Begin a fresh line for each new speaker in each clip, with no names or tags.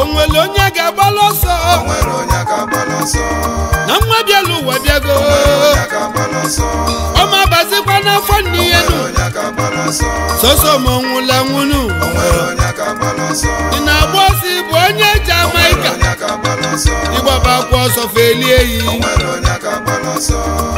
o nwere onye ga-agbalụ ọsọ
o nwere onye ga-agbalụ ọsọ
na nwa bịala ụwa bịago
o nwere onye ga-agbalụ ọsọ
ọma bazikwa n'afọ nne
o
ihe
nwere
nu
onye ga-agbalụ ọsọ
soso ma ọ nwụla nwunu
o nwere onye ga-agbalụ ọsọ
ị na-agba ọsọ ịbụ onye
o nwere
Jamaika
onye ga-agbalụ ọsọ
ịgbaba akwa ọsọ felie eyi
o nwere onye ga-agbalụ ọsọ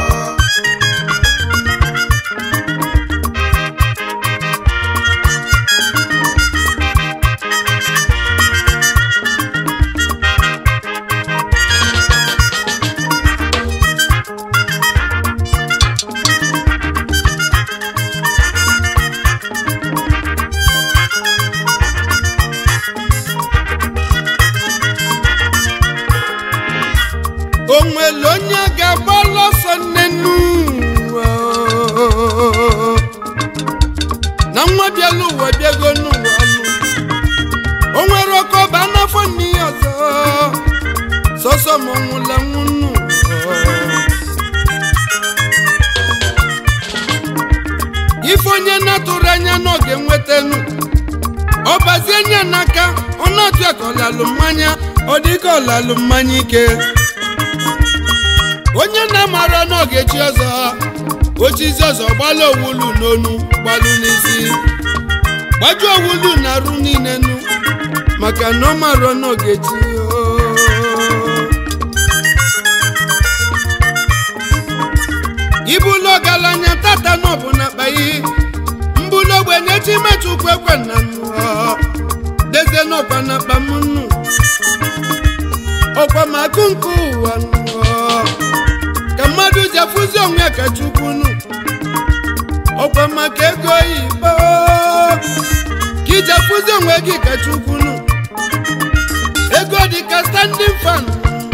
o nwere onye ga-agbalụ ọsọ nnenu na nwa bịala ụwa bịago n'ụwa ọnụ o nwere oke ọba n'afọ nne ya ọzọ sọsọ ma ọ nwụla nwunu ife onye na-atụrụ anya n'oge nwetanu ọ bazie nye n'aka ọ na-atụ ya ka ọlalụ mmanya ọ dị ka ọlalụ mmanya ike onye na-amara n'oge chi ọzọ ochizi ọzọ gbalụ owulu n'onu gbalụ n'isi gbajuo owulu na arụ niile nu maka na ọ marọ n'oge chi o. ibulu ọgaranya tata n'ọbụ na kpayi mbulu ogbenye chi mechukwu ekwe na nnụọ dezie n'ọkwa na akpa m nnu ọkwa makụ nke ụwa nnụọ ka mmadụ ji afụzi onwe ya ka chukwu nụ ọkwa maka ego oyibo ka iji afụzi onwe gị ka chukwu nụ ego dị ka standing fan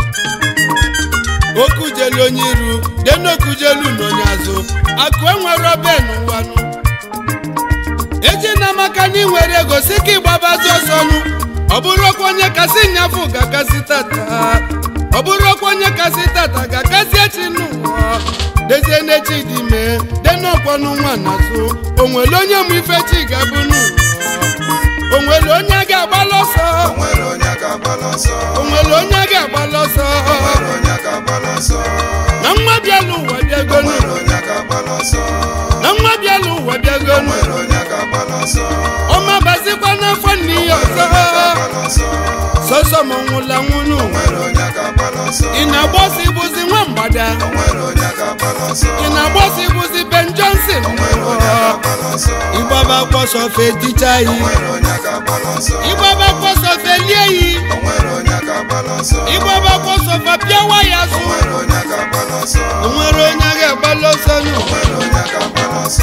okujelu onye iru denokujelu n'onye azụ akụ enwere ben ụwanụ eji na maka na ị nwere ego si ka ịgbabazi ọsọ nụ ọ bụrụ ọkwa onye kasị nyafụ ga-akasị tata ọ bụrụ ọkwa onye kasị tata ga-akasị echi n'ụwa dezie n'echi dị mee denọkwanụ nwa n'azụ o nwere onye mụ ife chi ga-abụ n'ụwa o nwere onye ga-agbalụ ọsọ
o nwere onye ga-agbalụ ọsọ
o nwere onye ga-agbalụ ọsọ
o nwere onye ga-agbalụ ọsọ
na nwa bịala ụwa
o
bịagonu
nwere onye ga-agbalụ ọsọ
na nwa bịala ụwa
o
bịagonu
nwere onye ga-agbalụ ọsọ
ọma bazikwa n'afọ nne ya
o nwere
ọzọ
onye ga-agbalụ ọsọ
sọsọ ma ọ nwụla nwunu
o nwere onye ga-agbalụ ọsọ
ị na-agba ọsọ ịbụzi nwa mgbada
o nwere onye ga-agbalụ ọsọ
ị na-agba ọsọ ịbụzi Ben Johnson
o nwere onye ga-agbalụ ọsọ
ịgbaba kwọsọ feticha
o
yi
nwere onye ga-agbalụ ọsọ
ịgbaba kwọsọ felie yi
o nwere onye ga-agbalụ ọsọ
ịgbaba kwọsọ fapịawa ya
o
zụ
nwere onye ga-agbalụ ọsọ
o nwere onye ga-agbalụ ọsọ nụ
o nwere onye ga-agbalụ ọsọ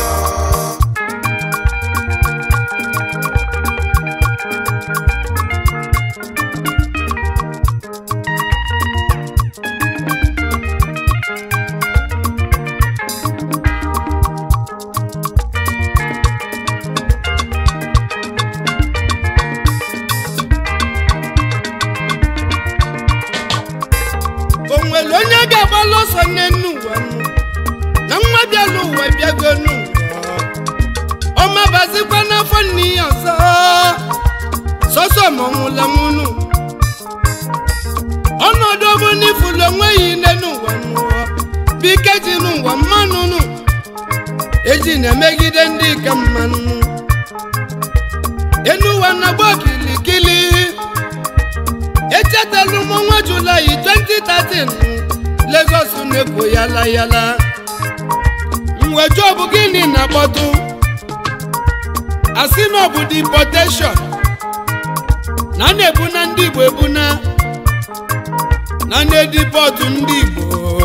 o nwere onye ga-agbalụ ọsọ n'enu ụwa nụ na nwa bịala ụwa bịago n'ụwa ọma bazikwa n'afọ nne ya ọzọ sọsọ ma ọ nwụla nwunu ọnọdụ ọbụ n'ifulu onwe ya ile n'ụwa n'ụwa bike ji n'ụwa mmanụ nụ eji na-emegide ndị ka mmanụ enu ụwa na-agba kilikili echetala m ọnwa julaị 2013 Lagos na-ekwo yala yala mweju ọ bụ gịnị na-akpọtụ asị na ọ bụ deportation na a na-ebuna ndị Igbo ebuna na na-edipọtụ ndị Igbo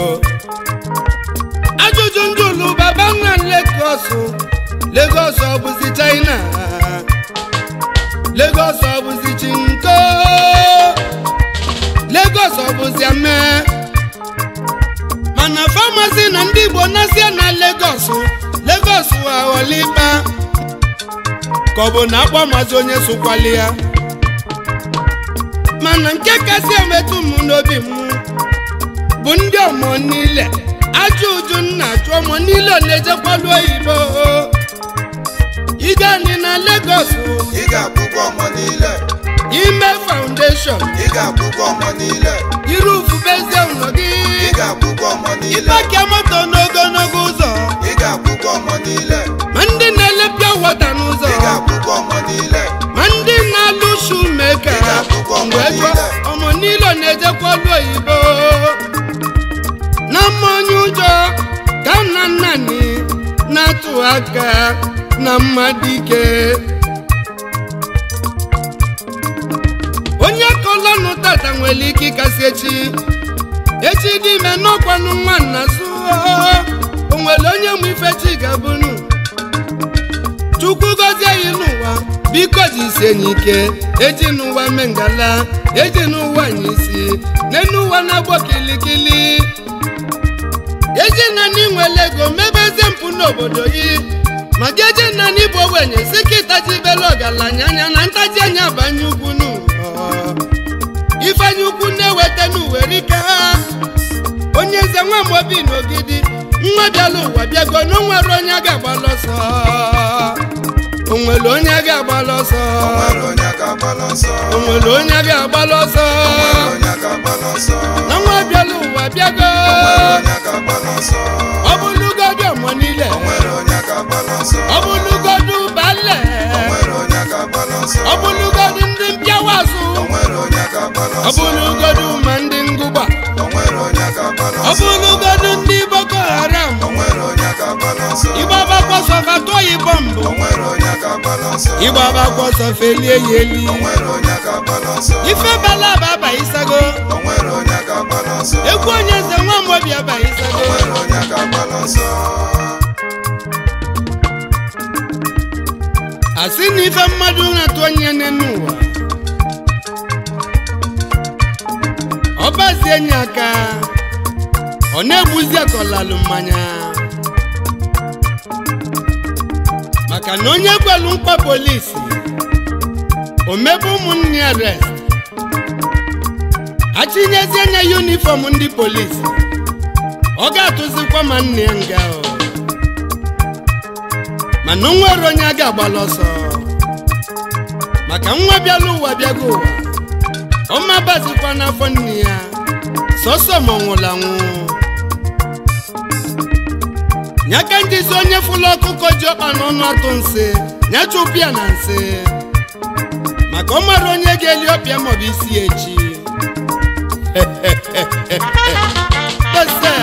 ajụjụ ndị ụlụ baba nna Lagos Lagos ọ bụzi China Lagos ọ bụzi chinko Lagos ọ bụzi ame mana famasi na ndị Igbo nasie na Lagos Lagos aghọla ịkpa ka ọ bụ na akpọ mazi onye sokwali ya mana nke kasị emetụ m n'obi m bụ ndị ọmọ niile ajọ uju nna achụ ọmọ niile na-ejekwalu oyibo igani na Lagos
ị ga-akwụkwọ ọmọ niile
ime foundation foundation
ị ga-akwụkwọ ọmọ niile
yiri ufubezie ụlọ gị
ị ga-akwụkwọ ọmọ niile
ịpakia moto n'ogologo ụzọ
ị ga-akwụkwọ ọmọ niile
ma ndị na-elepịa wọta n'ụzọ
ị ga-akwụkwọ ọmọ niile
ma ndị na-alụ shumeka
Ị ga-akwụkwọ ọmọ
mgbe jụọ
niile.
ọmọ niile na-ejekwa ọlụ oyibo na mmanya ụjọ ka nna nnani na-atụ aka na mmadụ ike onye kọlọnụ tata nwere ike ịkasị echi echi dị ime n'ọkwanụ nwa nna zụọ o nwere onye mụ ife chi ga-abụnụ chukwu gọzie anyị n'ụwa biko jisie anyị ike eji n'ụwa mee ngala eji n'ụwa anyị isi n'enu ụwa na-agbọ kilikili eji na n'inwele ego mebezie mpụ n'obodo gị ma gị eji na n'ịbụ ogbenye si ka ịtajibela ọgaranya anya na ntaji anya banye ugwu n'ụwa ifeanyi ukwu na-eweta n'uwerike onye eze nwa mobi n'ogidi nwa bịala ụwa bịago na onwere onye ga-agbala ọsọ onwere onye ga-agbala ọsọ
nwere onye ga-agbala ọsọ
onwere onye ga-agbala ọsọ
nwere onye ga-agbala ọsọ
na nwa bịala ụwa bịago
nwere onye ga-agbala ọsọ
ọ bụlụgodu ọmọ niile
nwere onye ga-agbala ọsọ
ọ bụlụgodu bale
nwere onye ga-agbala ọsọ
ọ bụlụgodu ndị mpịawa azụ
nwere onye ga-agbala
ọ
ọsọ
bụlụgodu ma ndị ngụgba
nwere onye ga-agbala
ọ
ọsọ
bụlụgodu ndị boko haram
nwere onye ga-agbala ọsọ
ịgbaba kwọsọ fatọyi bọmbụ
nwere onye ga-agbala ọsọ
ịgbaba kwọsọ felie ya eli
nwere onye ga-agbala ọsọ
ife bala aba abaghịsago
nwere onye ga-agbala ọsọ
egwu onye eze nwa mmobi abaghịsago
nwere onye ga-agbala ọsọ
asị na ife mmadụ na-atụ onye n'enu ụwa ọbazie nye aka ọ na-egbuzi akọlalụ mmanya maka na onye gwelu mkpa polisi omebe ụmụnne ya rest achịnyezie nya yunifọm ndị polisi ọ ga-atụzikwa ma nne ya nga o mana o nwere onye a ga-agbala ọsọ maka nwa bịala ụwa bịago ụwa ọma bazikwa n'afọ nne ya sọsọ ma ọ nwụrụ anwụ nyaka njizi onye fụlụ ọkụkọ ji ọkpa n'ọnụ atụ nsị nyachụpịa na nsị maka ọ mara onye ga-eli ọpịa maọbụ isi ya echi Ese.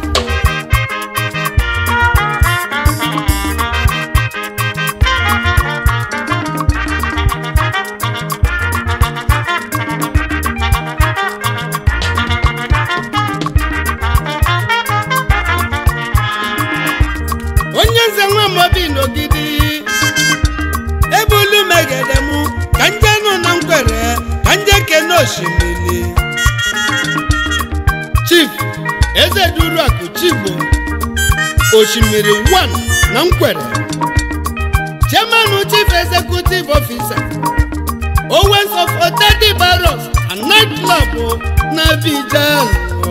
onye nze nwa mobi n'ogidi ebulu megede mụ ka nje nọ na nkwere ka nje kene osimiri chief eze duru akụ chigbo osimiri 1 na nkwere chairman chief executive officer owens of otedi barros and night club na Abidjan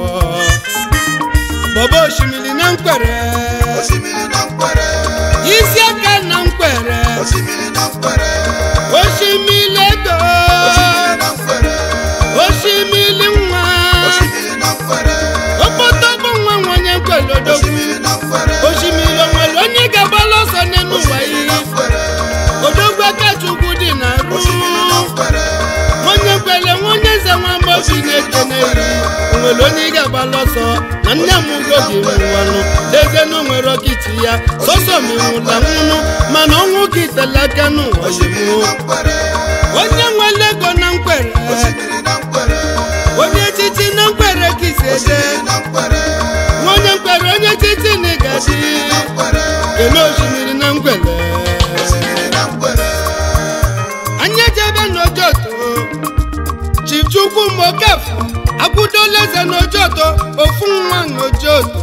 bọba osimiri na nkwere
osimiri na nkwere
isi aka na nkwere
osimiri na nkwere
osimiri ego
osimiri na nkwere
osimiri nwa
osimiri na nkwere
okpotọkpọ nwa nwa onye nkwelodogwu
osimiri na nkwere
osimiri onwere onye ga-agbala ọsọ n'elu ụwa
osimiri
iyi
na nkwere
odogwu akachukwu dị na ru
osimiri na nkwere
onye kwele nwa onye nze nwa mgbochi na-ekene iri onwere onye ị ga-agbala ọsọ na nne m ugo gị nwụwanụ lezie na onwere ọkịtị ya sọsọ m nwụla nwụnụ mana ọnwụ gị tele aka n'ụwa
osimiri
ozugbo
na nkwere
onye nwere ego na nkwere
osimiri na nkwere
onye echichi na nkwere ka isi eje
osimiri na nkwere
nwa onye nkwere onye echichi na ịgaji
osimiri na nkwere
kene osimiri na nkwere
osimiri na nkwere
anyị ejebe n'ojoto chief chukwu mokafọ akwụdola eze n'ojoto ofu nwa n'ojoto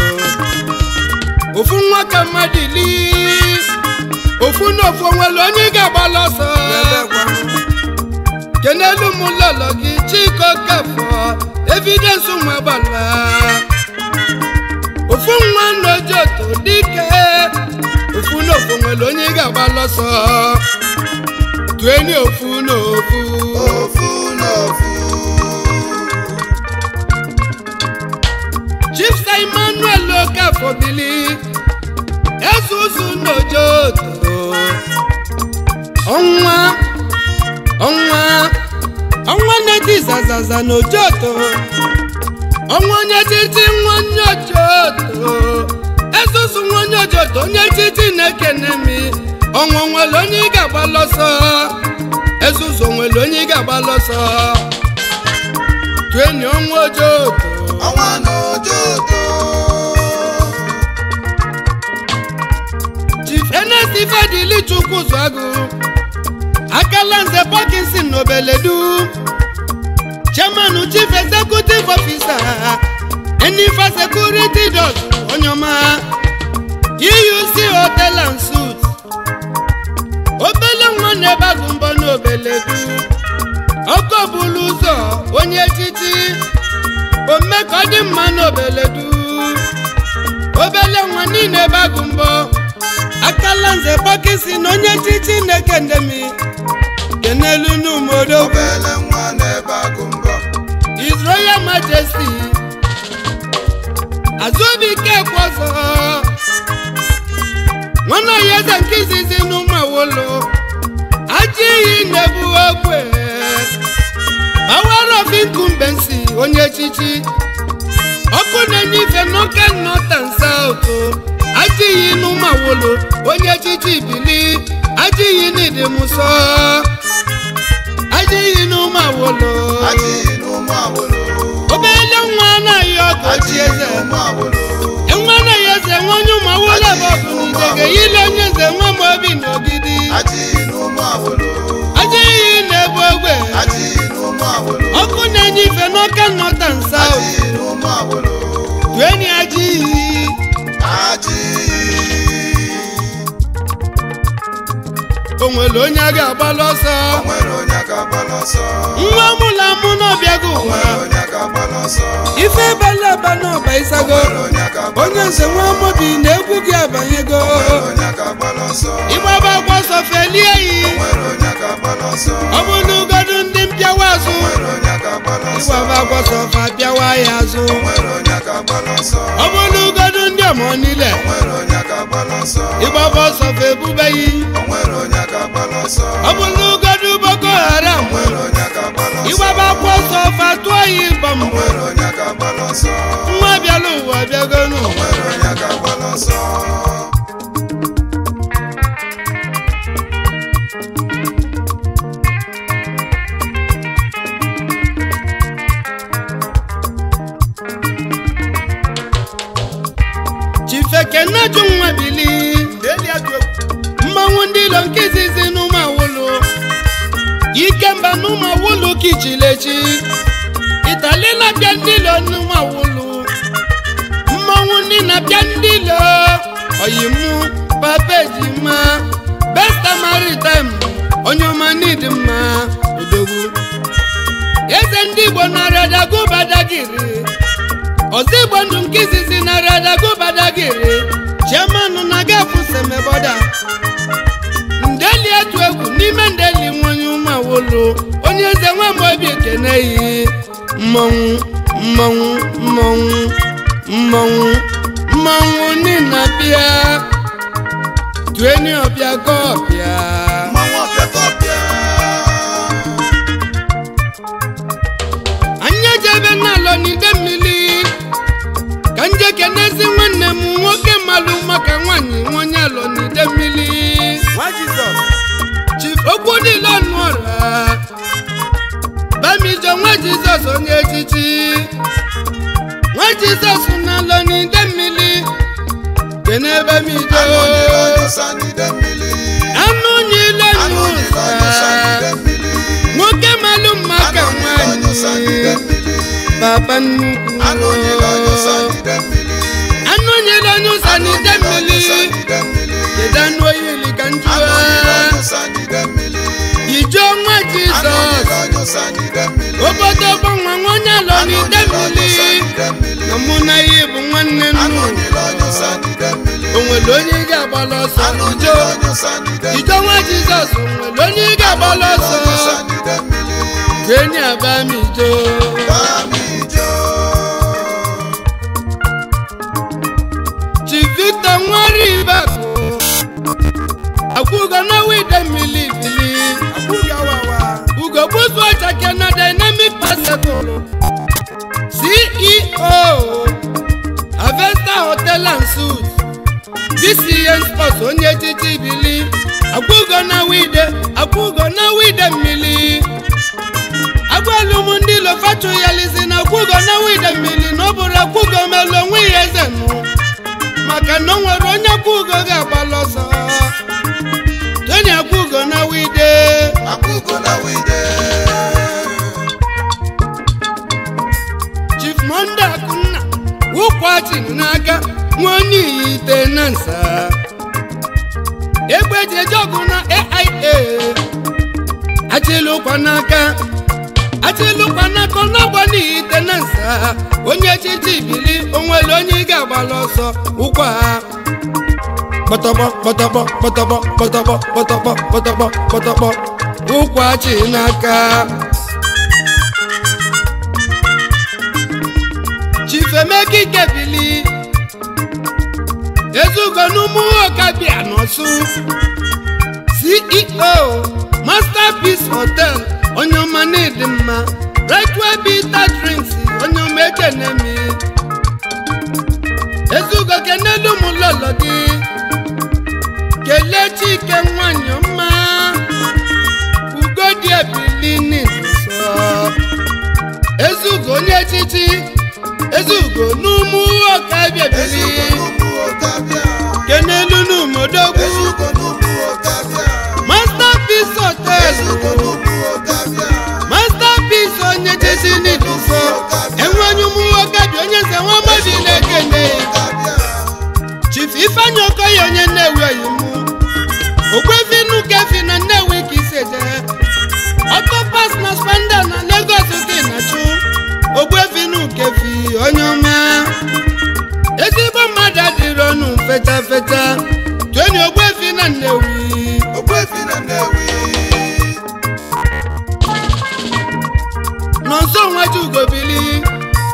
ofu nwa ka mmadụ ili ofu na ofu onwere onye ị ga-agbala ọsọ kenelu m lọlọ gị chika okafọ evidence ụmụ agbala ofu nwa n'ojoto dike ofu na ofu nwere onye ị ga-agbala ọsọ tueni ofu na ofu
ofu na ofu
bili ezuzu n'ojoto ọnwa ọnwa ọnwa na-eti zazaza n'ojoto ọnwa onye titi nwa onye ojoto ezuzu nwa onye ojoto onye titi na-ekene mi ọnwa nwere onye ị ga-agba lọsọ ezuzu nwere onye ị ga-agba lọsọ tueni ọnwa ojoto
ọnwa n'ojoto
chief ernest ifedili chukwu zụagụ akala nze parkinson n'obeledu chairman chief executive officer enifa security dot onyoma euc hotel and suits obele nwa na-ebe agụ mbọ n'obeledu ọkọ bulu ụzọ onye echichi ome ka ọ dị mma n'obeledu obele nwa niile ebe agụ mbọ akala nze pakisi na onye chichi na-ekendemi kenelu n'umodo
obele nwa n'ebe agụ mbọ
His Royal Majesty azụbike kwọzọ nwana ya eze nke izizi n'ụmụawolo ajọ iyi na-ebu ogbe bawarọfinkumbensi onye echichi ọkụ na-enye ife n'oke north and south ajọ iyi n'ụmụawolo onye echichi bili ajọ iyi n'ịdịmụsọ ajọ iyi n'ụmụawolo
adịghị n'ụmụ awolo
obele nwa anaghị ọgụ chi
adịghị
eze
n'ụmụ awolo
nwa anaghị eze nwa onye ụmụ awụla bụ ọgụnidege yile onye eze nwa m obi n'ogidi
adịghị n'ụmụ awolo
aja iyi na-ebu ogbe
adịghị n'ụmụ awolo
ọkụ na-enye ife n'ọka nọta nsa
adịghị n'ụmụ awolo
tueni aja iyi
adịghị
o nwere onye a ga-agbalụ ọsọ
o nwere onye ga-agbala ọsọ
nwa mụla mụ n'ọbịago
o
ụwa
nwere onye ga-agbala ọsọ
ife bala aba n'ọba
o
ịsago
nwere onye ga-agbala
onye
ọsọ
nze nwa mobi na egwu gị abanyego
o nwere onye ga-agbala ọsọ
ịgbaba agwa ọsọ felie yi
o nwere onye ga-agbala ọsọ
ọ bụ n'ugodu ndị mpịawa azụ
o nwere onye ga-agbala ọsọ
ịgbaba agwa ọsọ fa pịawa ya azụ
o nwere onye ga-agbala ọsọ
ọ bụ n'ugodu ndị ọmọ niile
o nwere onye ga-agbala ọsọ
ịgbaba ọsọ fa ebubeghị
o nwere onye ga-agbala ọsọ
ọ bụ n'ugodu boko haram
o nwere onye ga-agbala ọsọ
ịgbaba akwa ọsọ fa tụọ ya ịgba
o
mbọ
nwere onye ga-agbala ọsọ
nwa bịala ụwa bịagonu
o nwere onye ga-agbala ọsọ
chifekenaju nwa bili mmanwụ ndị ilo nke izizi n'ụmụ awụlụ ikemba n'ụmụ awụlụ kichilechi itali na-abịa ndị ilo n'ụmụ awụlụ mmanwụ ndị na-abịa ndị ilo oyimu papejima besta maritim onye ọma n'ịdị mma odogwu eze ndị igbo narị badagiri ọzọ igbo ndụ nke izizi narị badagiri chairman na gafu semeboda ndeli etu egwu n'ime ndeli nwanyị ụmụawolo onye eze nwamobi ekene yi mmọnwụ mmọnwụ mmọnwụ mmọnwụ mmọnwụ nina bịa tueni ọbịa ka ọbịa
mmanwụ ọbịa ka ọbịa
anyị ejebe n'alọ n'ide mmiri ka nje kenezi nwanne m nwoke malụ maka nwaanyị nwonye alọ n'ide mmiri
nwa jizọs
chief okwu niile ọnụ ọra bamijo nwa jizọs onye echichi nwa jizọs na-alọ n'ide mmiri kene bamijo
anụ nyere onye ụsa n'ide mmiri
anụ nyile
anụ nyere onye ụsa n'ide
n'ụzọ
mmiri
nwoke malụ maka
anụ nyere onye ụsa n'ide
nwaanyị
mmiri
papa nnukwu
anụ nyere onye ụsa n'ide mmiri
anụ nyere onye ụsa
anụ
n'ide
nyere onye ụsa
mmiri
n'ide mmiri
kedu anụ oyili ka
anụ nyere
njụa
onye ụsa n'ide mmiri
ijo nwa
anụ
jizọs
nyere onye ụsa n'ide mmiri
obodo gbanwe nwanne alọ
anụ
n'ide
nyere onye ụsa
mmiri
n'ide mmiri
na mụ na ihe bụ nwanne
anụ
nnu
nyere onye ụsa n'ide mmiri
o nwere onye ị ga-agbala ọsọ
anụ
ijo
nyere onye ụsa n'ide mmiri
ijo nwa jizọs o nwere onye ị ga-agbala
anụ nyere onye
ọsọ
ụsa n'ide mmiri
jeni aba m ijo Makena Dynamic Basketball CEO Avesta Hotel and Suites DCN Sports onye echichi bili akwụgo na wide akwụgo na wide mmili agbalụm ndị lofachu ya lizi na akwụgo na wide mmili na ọ bụrụ akwụgo melu onwe ya eze nụ maka na o nwere onye akwụgo ga-agbalụ ọsọ tony akwụgo na wide
Akwụgo na wide.
chief monde akunna wụkwachi n'aka nwa onye iyi ite na nsa egbe eji eje ọgụ na aia achịlụkwa n'aka achịlụkwa n'aka ọ na-agba n'ihi ite na nsa onye echichi bili onwere onye ị ga-agbalụ ọsọ ụkwa ha kpọtọkpọ kpọtọkpọ kpọtọkpọ kpọtọkpọ kpọtọkpọ kpọtọkpọ kpọtọkpọ ụkwachi n'aka chifemeka ikebili ezugo n'ụmụ ọkabịa n'ọsụ ceo masterpiece hotel onye ọma na-edi mma rightway bitter drinks onye ọma ekenemi ezugo kenelu m lọlọ gị kelee chike nwanyị ọma ugodi ebili n'iso ezugo onye echichi ezugo n'ụmụ ọkabịa bili
Ezugo n'ụmụ Okabịa.
kenelu n'umodogwu
Ezugo n'ụmụ Okabịa.
masterpiece hotel
Ezugo n'ụmụ Okabịa.
masterpiece onye jesi n'iduso enwenye ụmụ ọkabịa onye nze nwa mmadụ na-ekene
Okabịa.
chief ifeanyi okoye onye nnewi oyimu okwefi nukefi na nnewi ka iseje ọtọpas na spanda na lagos dị na chu ogbefi nukefi onye ọma ezigbo mmadụ adịrị ọnụ fecha fecha tueni ogbefi na nnewi
Ogbuefi na Nnewi.
nọnso nwaju ugobili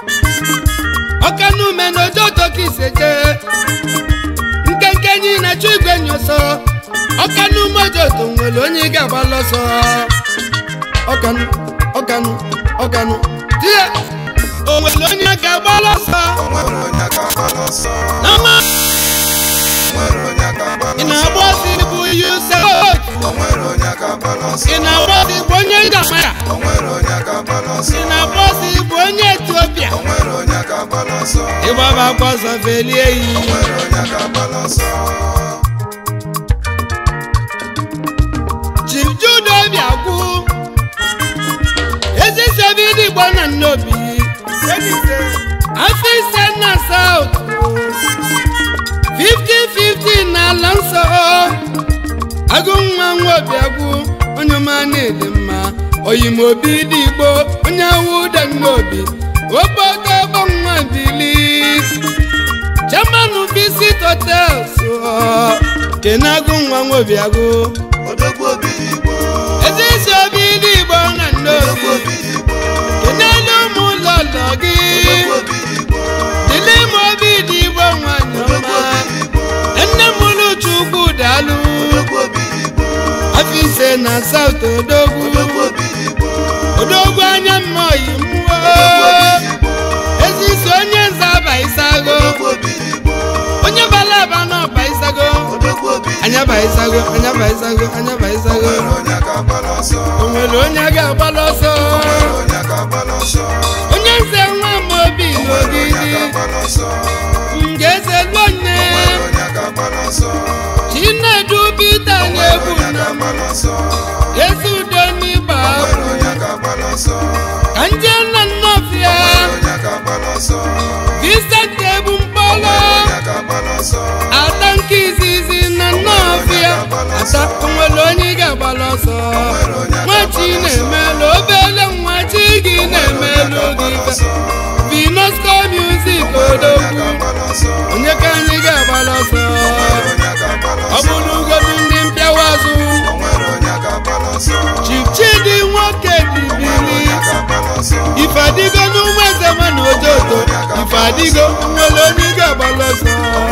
ọkanume na ojo toka iseje nkenke nyi na chu igwe nyoso ọkanume ojoto nwere onye ị ga-agbalụ ọsọ ọkanu ọkanu ọkanu tie o nwere onye ga-agbalụ ọsọ
O nwere onye ga-agbalụ ọsọ.
n'ọma
O nwere onye ga-agbalụ
ị
ọsọ.
na-agba ọsọ bụ yusef
O nwere onye ga-agbalụ ọsọ.
ị na-agba ọsọ bụ onye jamaica
O nwere onye ga-agbalụ ọsọ.
ị na-agba ọsọ bụ onye etiopia
O nwere onye ga-agbalụ ọsọ.
ịgbaba akwa ọsọ felie
O
yi
nwere onye ga-agbalụ ọsọ.
chief jude obi agwụ ezisebe ndị igbo na nnobi afọ ise na saut 50-50 na ala nsọ agụ nwa nwa obi agwụ onye ọma na-edi mma oyimobi dị igbo onye awụ ụda nnobi obodo ọgbọ nwa bili chairman visit hotels kenagụ nwa nwa obi agwụ
Odogwu obi Igbo.
ezisi obi ndị igbo na
Odogwu
nnobi
obi Igbo.
kenelu ụmụ ụlọ ụlọ gị
Odogwu obi Igbo.
dịle m obi dị igbo nwanyị
Odogwu
ọma
obi Igbo.
nne m ụlọ chukwu daalụ
Odogwu obi Igbo.
afọ ise na saut odogwu
Odogwu obi Igbo.
odogwu anya mma oyi mmụọ
Odogwu obi Igbo.
ezisi onye nze aba isago
Odogwu obi Igbo.
onye bala aba na ọba isago
Odogwu obi Igbo.
anya ba isago anya ba isago anya ba
O
isago
nwere onye ga-agbalụ ọsọ.
o nwere onye ga-agbalụ ọsọ
O nwere onye ga-agbalụ ọsọ.
onye nze nwa m obi
O nwere onye
n'ogidi
ga-agbalụ ọsọ.
ngeze lonne
O nwere onye ga-agbalụ ọsọ.
chinedu bita
O nwere
na-egbu
onye
na
ga-agbalụ ọsọ.
ezi udo n'ịgba
O nwere onye ga-agbalụ ọsọ.
ka nje nna nnọfịa
O nwere onye ga-agbalụ ọsọ.
Vincent ebu
O
mkpọrọ
nwere onye ga-agbalụ ọsọ.
ata nke izizi na nnọfịa ata onwere onye ị ga-agbalụ ọsọ nwachi na-emelụ obele nwa chi gị na-emelụ gị vinosco music odogwu onye ka anyị ga-agbalụ ọsọ ọ bụrụ ugodu ndị mpịawa azụ chief chidi nwoke dibili ifadigo n'ụmụ eze nwa na ojoto ifadigo nwere onye ị ga-agbalụ ọsọ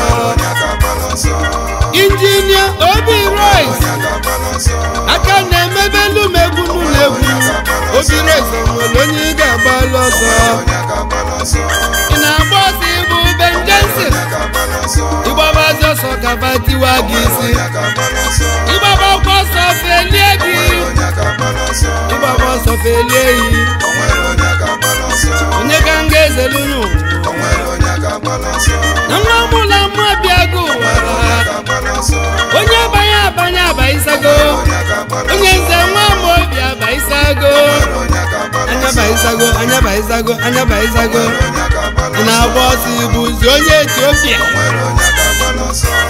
injinia obi rice aka na-emebe lumegwu n'ụlọegwu obiri eze nwere onye ị ga-agbalụ ọsọ
onye ga-agbalụ ọsọ
ị na-agba ọsọ ịbụ Ben Jensen
onye ga-agbalụ ọsọ
ịgbabazi ọsọ ka batiwa gị isi
onye ga-agbalụ ọsọ
ịgbaba ọkwa ọsọ felie gị
onye ga-agbalụ ọsọ
ịgbaba ọsọ felie yi
o nwere onye ga-agbalụ ọsọ
onye ka m ga-ezelunu
o nwere onye ga-agbalụ ọsọ
na nwa mụla mma bịago ụwa
onye ga-agbalụ ọsọ
onye abanye abanye abaisago
onye ga-agbalụ
onye nze nwa ama obi abaisago
onye ga-agbalụ
anya baisago anya baisago anya baisago
onye ga-agbalụ
ị na-agba ọsọ ibuzi onye etiopia
nwere onye ga-agbalụ ọsọ